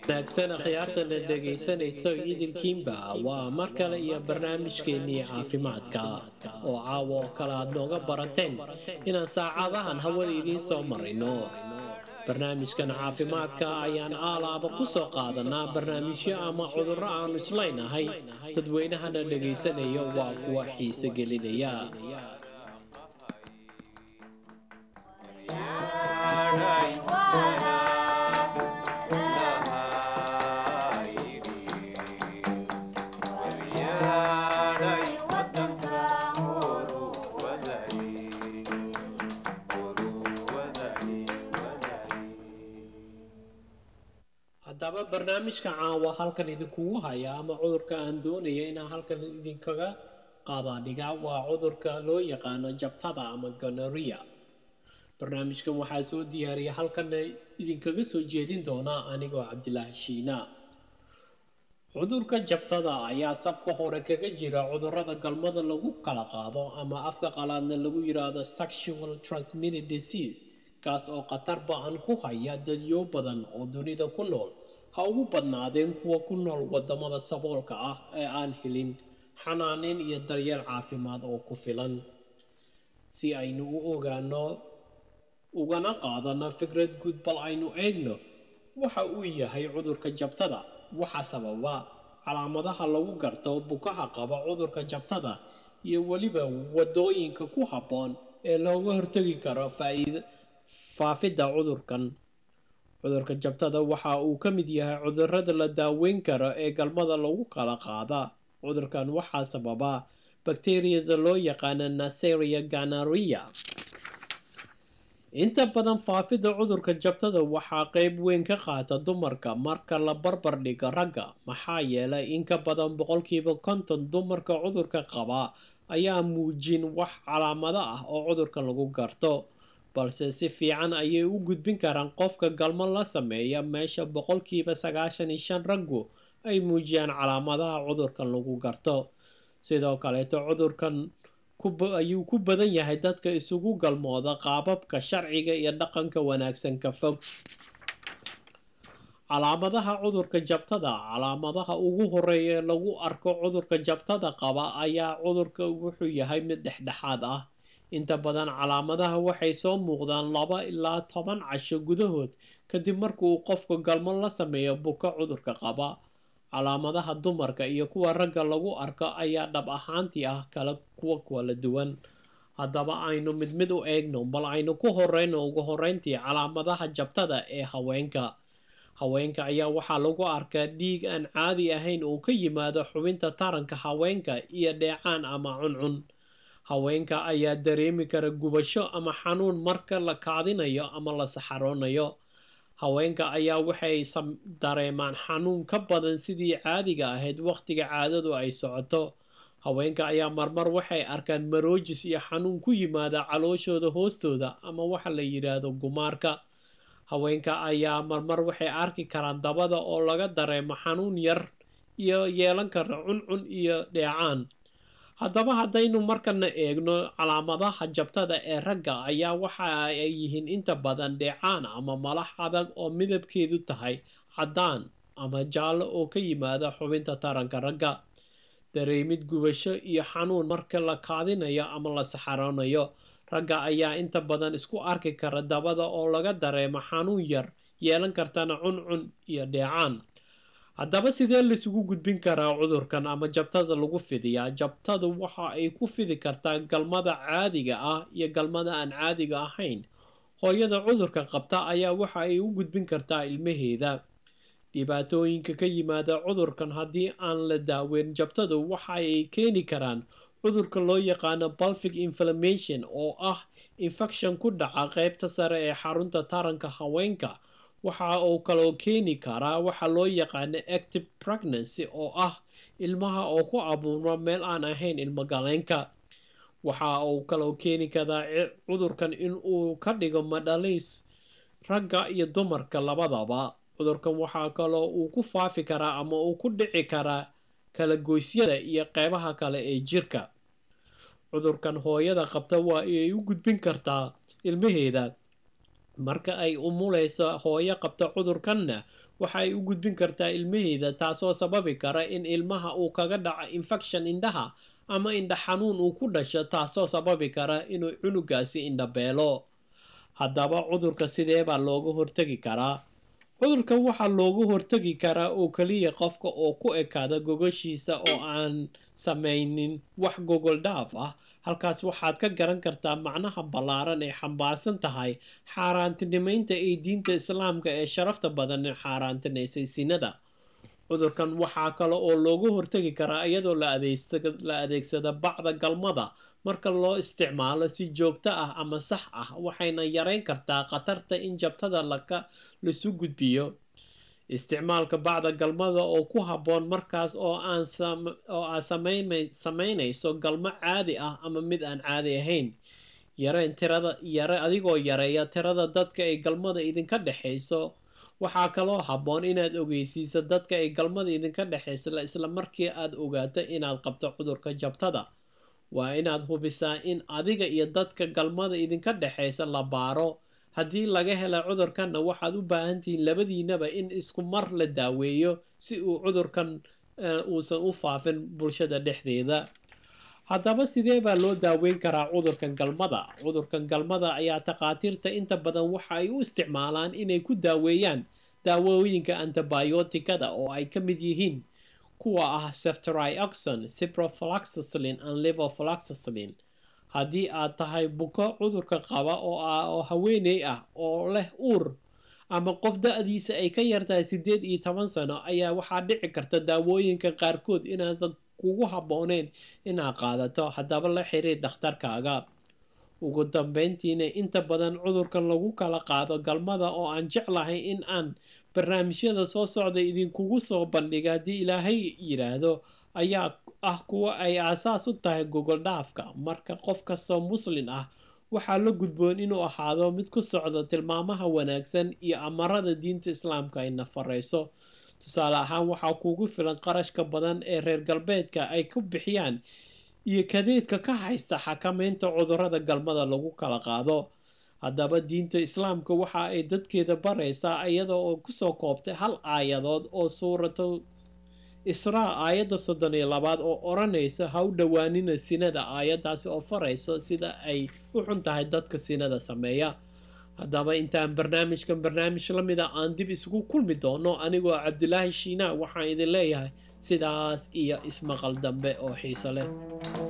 wanaagsan akhyaartana dhegaysanaysa idinkiinba waa mar kale iyo barnaamijkeennii caafimaadka oo caawa oo kale aad nooga barateen inaan saacadahan hawada idiin soo marayno barnaamijkan caafimaadka ayaan aalaaba ku soo qaadanaa barnaamijyo ama cudurro aanu islaynahay dadweynahana dhegaysanaya waa kuwa xiise gelinaya haddaba barnaamijka caawa halkan idinkugu haya ama cudurka aan doonaya inaan halkan idinkaga qaadaadhiga waa cudurka loo yaqaano jabtada ama gonoria barnaamijkan waxaa soo diyaariya halkana idinkaga soo jeedin doonaa anigoo cabdilaahi shiina cudurka jabtada ayaa safka hore kaga jira cudurada galmada lagu kala qaado ama afka qalaadna lagu yiraahdo sexual transmitted disease kaas oo khatar ba-an ku haya dadyo badan oo dunida ku nool ha ugu badnaadeen kuwa ku nool wadamada saboolka ah ee aan helin xanaaneyn iyo daryeel caafimaad oo ku filan si aynu u ogaano ugana qaadano fikrad guud bal aynu eegno waxa uu yahay cudurka jabtada waxa sababa calaamadaha lagu garto bukaha qaba cudurka jabtada iyo weliba wadooyinka ku habboon ee looga hortagi karo faa'iida faafidda cudurkan cudurka jabtada waxa uu ka mid yahay cudurada la daaweyn karo ee galmada lagu kala qaada cudurkan waxaa sababa bakteriyada loo yaqaana naseria ganaria inta badan faafidda cudurka jabtada waxaa qeyb weyn ka qaata dumarka marka la barbar dhigo ragga maxaa yeelay in ka badan boqolkiiba konton dumarka cudurka qaba ayaa muujin wax calaamado ah oo cudurka lagu garto balse si fiican ayay u gudbin karaan qofka galmo la sameeya meesha boqolkiiba sagaashan iyo shan raggu ay muujiyaan calaamadaha cudurkan lagu garto sidoo kaleeto cudurkan ayuu ku badan yahay dadka isugu galmooda qaababka sharciga iyo dhaqanka wanaagsan ka fog calaamadaha cudurka jabtada calaamadaha ugu horeeya ee lagu arko cudurka jabtada qaba ayaa cudurka wuxuu yahay mid dhexdhexaad ah inta badan calaamadaha waxay soo muuqdaan laba ilaa toban casho gudahood kadib marka uu qofka galmo la sameeyo buka cudurka qaba calaamadaha dumarka iyo kuwa ragga lagu arko ayaa dhab ahaantii ah kala kuwa kala duwan haddaba aynu mid mid u eegno bal aynu ku horeyno ugu horeyntii calaamadaha jabtada ee haweenka haweenka ayaa waxaa lagu arkaa dhiig aan caadi ahayn oo ka yimaado xubinta taranka haweenka iyo dheecaan ama cuncun haweenka ayaa dareemi kara gubasho ama xanuun marka la kaadinayo ama la saxaroonayo haweenka ayaa waxay dareemaan xanuun ka badan sidii caadiga ahayd wakhtiga caadadu ay socoto haweenka ayaa marmar waxay arkaan maroojis iyo xanuun ku yimaada calooshooda hoostooda ama waxa la yidhaahdo gumaarka haweenka ayaa marmar waxay arki karaan dabada oo laga dareemo xanuun yar iyo yeelan kara cuncun iyo dheecaan haddaba haddaynu markana eegno calaamadaha jabtada ee ragga ayaa waxa ay yihiin inta badan dheecaan ama malax adag oo midabkeedu tahay caddaan ama jaallo oo ka yimaada xubinta taranka ragga dareemid gubasho iyo xanuun marka la kaadinayo ama la saxaroonayo ragga ayaa inta badan isku arki kara dabada oo laga dareemo xanuun yar yeelan kartana cuncun iyo dheecaan haddaba sidee laisugu gudbin karaa cudurkan ama jabtada lagu fidiyaa jabtadu waxa ay ku fidi kartaa galmada caadiga ah iyo galmada aan caadiga ahayn hooyada cudurka qabta ayaa waxa ay u gudbin kartaa ilmaheeda dhibaatooyinka ka yimaada cudurkan haddii aan la daaweyn jabtadu waxa ay keeni karaan cudurka loo yaqaano balfic inflammation oo ah infection ku dhaca qeybta sare ee xarunta taranka haweenka waxa uu kaloo keeni karaa waxa loo yaqaano active pregnancy oo ah ilmaha oo ku abuurma meel aan ahayn ilmogaleenka waxa uu kaloo keeni karaa cudurkan in uu ka dhigo madhaliis ragga iyo dumarka labadaba cudurkan waxaa kaloo uu ku faafi karaa ama uu ku dhici karaa kala goysyada iyo qeybaha kale ee jirka cudurkan hooyada qabta waa ay u gudbin kartaa ilmaheeda marka ay umulayso hooyo qabta cudurkanna waxa ay u gudbin kartaa ilmaheeda taasoo sababi kara in ilmaha uu kaga dhaco infection indhaha ama indha xanuun uu ku dhasho taasoo sababi kara inuu cunugaasi indhabeelo haddaba cudurka sidee baa looga hortegi karaa cudurkan waxaa looga hortegi karaa oo keliya qofka oo ku ekaada gogoshiisa oo aan samaynin wax gogol dhaaf ah halkaas waxaad ka garan kartaa macnaha ballaaran ee xambaarsan tahay xaaraantinimaynta ee diinta islaamka ee sharafta badan ee xaaraantinaysay sinada cudurkan waxaa kale oo looga hortegi karaa iyadoo la adeegsada bacda galmada marka loo isticmaalo si joogto ah ama sax ah waxayna yareyn kartaa khatarta in jabtada lasu gudbiyo isticmaalka bacda galmada oo ku habboon markaas oo aad samaynayso galmo caadi ah ama mid aan caadi ahayn yareen tirada yare adigoo yareeya tirada dadka ay galmada idinka dhexayso waxaa kaloo habboon inaad ogeysiiso dadka ay galmada idinka dhexaysa isla markii aad ogaato inaad qabto cudurka jabtada waa inaad hubisaa in adiga iyo dadka galmada idinka dhexaysa la baaro haddii laga hela cudurkanna waxaad u baahantihiin labadiinaba in isku mar la daaweeyo si uu cudurkan uusan u faafin bulshada dhexdeeda haddaba sidee baa loo daaweyn karaa cudurkan galmada cudurkan galmada ayaa takhaatiirta inta badan waxa ay u isticmaalaan inay ku daaweeyaan daawooyinka antibiotikada oo ay ka mid yihiin kuwa ah ceftrioxon ciprofloxacillin and levofloxacillin haddii aad tahay buko cudurka qaba oo haweeney ah oo leh uur ama qof da-diisa ay ka yartahay siddeed iyo toban sano ayaa waxaa dhici karta daawooyinka qaarkood inaadan kugu habbooneyn inaad qaadato haddaba la xiriir dhakhtarkaaga ugu dambeyntiina inta badan cudurkan lagu kala qaado galmada oo aan jeclahay in aan barnaamijyada soo socda idinkugu soo bandhiga haddii ilaahay yidhaahdo ayaa ah kuwa ay aasaas u tahay gogol dhaafka marka qof kastoo muslin ah waxaa la gudboon inuu ahaado mid ku socdo tilmaamaha wanaagsan iyo amarada diinta islaamka ay nafarayso tusaale ahaan waxaa kuugu filan qarashka badan ee reer galbeedka ay ku bixiyaan iyo kadeedka ka haysta xakameynta cudurada galmada lagu kala qaado haddaba diinta islaamka waxa ay dadkeeda baraysaa iyada oo kusoo koobtay hal aayadood oo suuratu israa aayadda soddon iyo labaad oo odhanaysa ha u dhowaanina sinada aayaddaasi oo farayso sida ay u xun tahay dadka sinada sameeya haddaba intaan barnaamijkan barnaamij la mida aan dib isugu kulmi doono anigoo cabdilaahi shiinaa waxaan idin leeyahay sidaas iyo ismaqal dambe oo xiiso leh